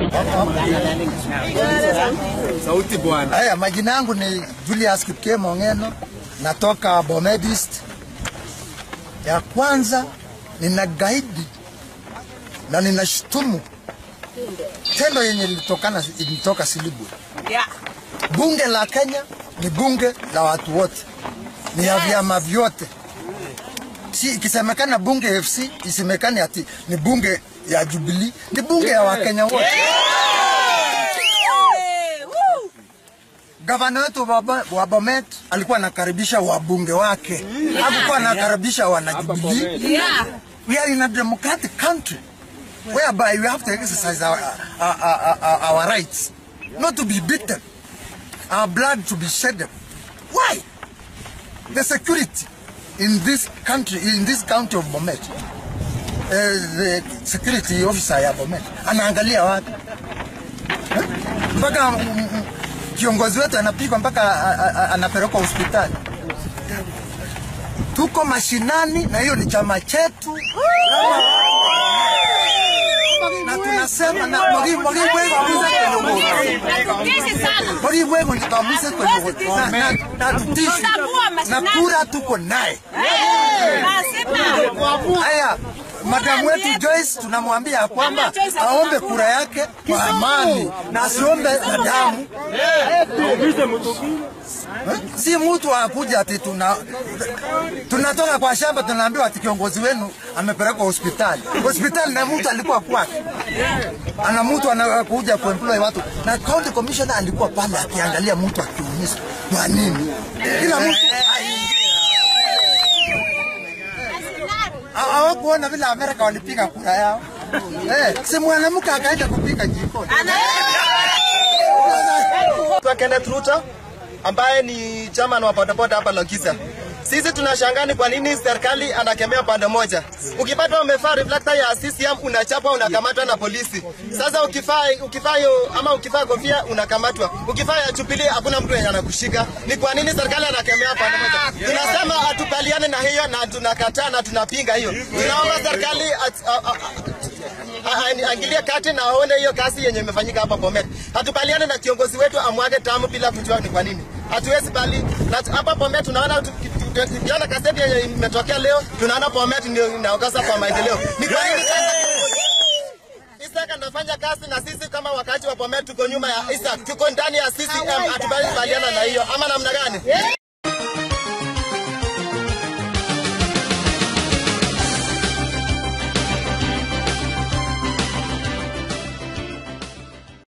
Sauti bwana. Haya, majina yangu ni Julius Kipkemo Ongeno, natoka Bomet East. Ya kwanza nina gaidi na ninashutumu tendo yenye ilitokana ilitoka Silibwe. Yeah. Bunge la Kenya ni bunge la watu wote, ni ya vyama vyote. Si ikisemekana bunge FC isemekane ati ni bunge ya Jubilee, ni bunge ya Wakenya wote. Hey, woo. Gavana wetu wa Bo- wa Bomet alikuwa anakaribisha wabunge wake, hakukuwa anakaribisha wanajubilee. Yeah. We are in a democratic country whereby we have to exercise our, our, our, our, our rights, not to be beaten, our blood to be shed. Why? The security in this country, in this county of Bomet, uh, the security officer ya Bomet anaangalia wapi Eh? mpaka mm, mm, kiongozi wetu anapigwa mpaka a- a- a- anapelekwa hospitali. Tuko mashinani na hiyo ni chama chetu na tunasema na Mwalimu Mwalimu wewe Hatutishi sana. Mwalimu wewe tutamuse kwenye na na na tutishi Tutambua na mashinani. kura tuko naye. Hey, lazima. Haya, madamu wetu Joyce tunamwambia ya kwamba Joyce hakuna aombe kura. kura yake kwa amani na asiombe na damu. Eh? Si mtu akuja ati tuna tunatoka kwa shamba tunaambiwa ati kiongozi wenu amepelekwa hospitali. Hospitali na mtu alikuwa kwake. Ana mtu anakuja kuemploy watu na county commissioner alikuwa pale akiangalia mtu akiumizwa. Kwa nini? Kila mtu Ha- hawakuona vile Amerika walipiga kura yao. Eh, si mwanamke akaenda kupiga jikoni. Kwa Kenneth Ruto ambaye ni chairman wa bodaboda hapa Lokisa. Sisi tunashangaa ni kwa nini serikali anakemea pande moja. Ukipata umevaa reflector ya CCM unachapwa unakamatwa na polisi. Sasa ukifaa ukifaa hiyo ama ukifaa kofia unakamatwa. Ukifaa ya Jubilee hakuna mtu yenye anakushika. Ni kwa nini serikali anakemea pande moja? Tunasema hatukubaliane na hiyo na tunakataa na tunapinga hiyo. Tunaomba serikali at- a- a- a- aingilie kati na aone hiyo kazi yenye imefanyika hapa Bomet. Hatukubaliane na kiongozi wetu amwage tamu bila kujua ni kwa nini. Hatuwezi bali na hapa Bomet tunaona tu- tu- tu- tukiona kaseti yenye imetokea leo tunaona Bomet ndio inaongoza kwa maendeleo. Ni kwa nini sasa Isaac anafanya kazi na sisi kama wakati wa Bomet tuko nyuma ya Isaac, tuko ndani ya CCM, hatukubaliana na hiyo ama namna gani?